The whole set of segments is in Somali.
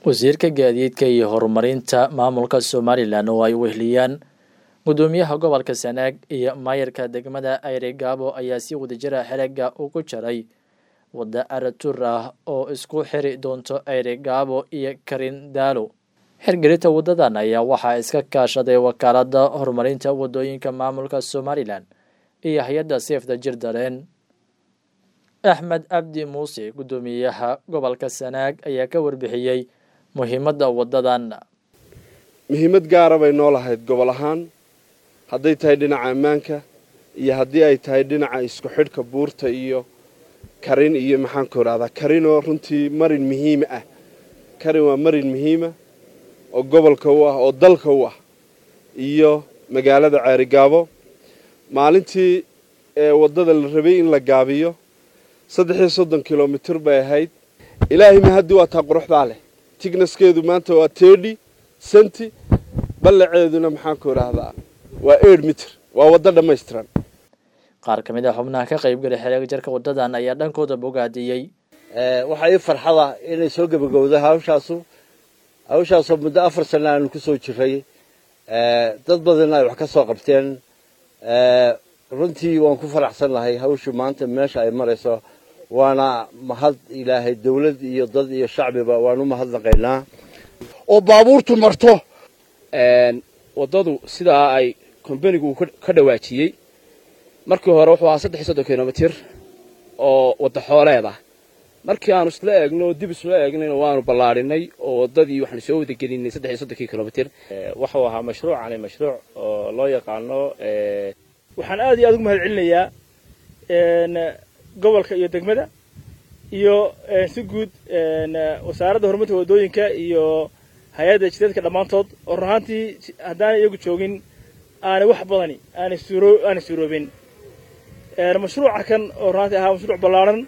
wasiirka gaadiidka iyo horumarinta maamulka somalilan oo ay wehliyaan gudoomiyaha gobolka sanaag iyo maayarka degmada ayregaabo ayaa si wadajira xerega ugu jaray wadda aratur ah oo isku xiri doonto ayregaabo iyo karindaalo xirgelinta wadadan ayaa waxaa iska kaashaday wakaalada horumarinta wadooyinka maamulka somalilan iyo hay-adda seefda jirdareen axmed cabdi muuse gudoomiyaha gobolka sanaag ayaa ka warbixiyey muhiimadda wadadan muhiimad gaara bay noo lahayd gobol ahaan hadday tahay dhinaca ammaanka iyo haddii ay tahay dhinaca isku xidhka buurta iyo karin iyo maxaanku idhahdaa karinoo runtii marin muhiima ah karin waa marin muhiima oo gobolka u ah oo dalka u ah iyo magaalada ceerigaabo maalintii ee waddada la rabay in la gaabiyo saddex iyo soddon kilomitir bay ahayd ilaahay mahaddi waa taa quruxdaa leh tignaskeedu maanta waa tedi senti ballaceeduna maxaanku idhaahdaa waa eid mitir waa waddo dhammaystiran qaar ka mid a xubnaha ka qaybgalay xereeg jarka wadadan ayaa dhankooda bogaadiyey waxaa ii farxada inay soo gebagowda hawshaasu hawshaasoo muddo afar sana aanu ku soo jiray dad badanna ay wax ka soo qabteen runtii waan ku faraxsan lahay hawshu maanta meesha ay marayso waana mahad ilaahay dawlad iyo dad iyo shacbiba waan u mahadnaqaynaa oo baabuurtu marto waddadu sidaa ay kombanigu ka dhawaajiyey markii hore wuxuu ahaa saddex iyo soddon kilomitir oo wadda xooleed ah markii aanu isla eegno o dib isla eegnayna waanu ballaadhinay oo waddadii waxaanu soo wadagelinay saddex iyo soddonkii kilomitir waxuu ahaa mashruucani mashruuc oo loo yaqaano waxaan aad iyo aad ugu mahad celinayaa gobolka iyo degmada iyo si guud wasaaradda horumarinta waddooyinka iyo hay-adda jideedka dhammaantood oo run ahaantii haddaanay iyagu joogin aanay wax badani aanay suuro aanay suuroobin mashruuca kan oo run ahantii ahaa mashruuc ballaadhan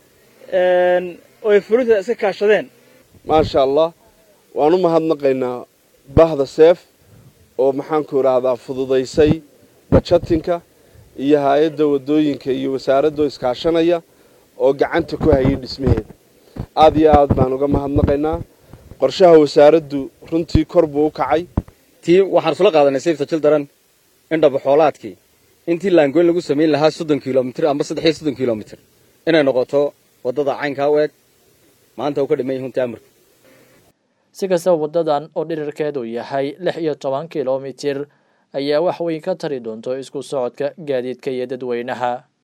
oo ay fulinta iska kaashadeen maasha allah waan u mahadnaqaynaa bahda seef oo maxaanku idhaahdaa fududaysay bajatinka iyo hay-adda waddooyinka iyo wasaaradoo iskaashanaya oo gacanta ku hayay dhismaheeda aad iyo aad baan uga mahadnaqaynaa qorshaha wasaaraddu runtii kor buu u kacay tii waxaan isula qaadanay sayfta jildaran in dhabaxoolaadkii intii laangoyn lagu samayn lahaa soddon kilomitir amba saddex iyo soddon kilomitir inay noqoto waddada caynkaa u eg maanta uu ka dhiman yahi hunta amarka si kastaba wadadan oo dhirirkeedu yahay lix iyo toban kilomitir ayaa wax weyn ka tari doonto isku socodka gaadiidka iyo dadweynaha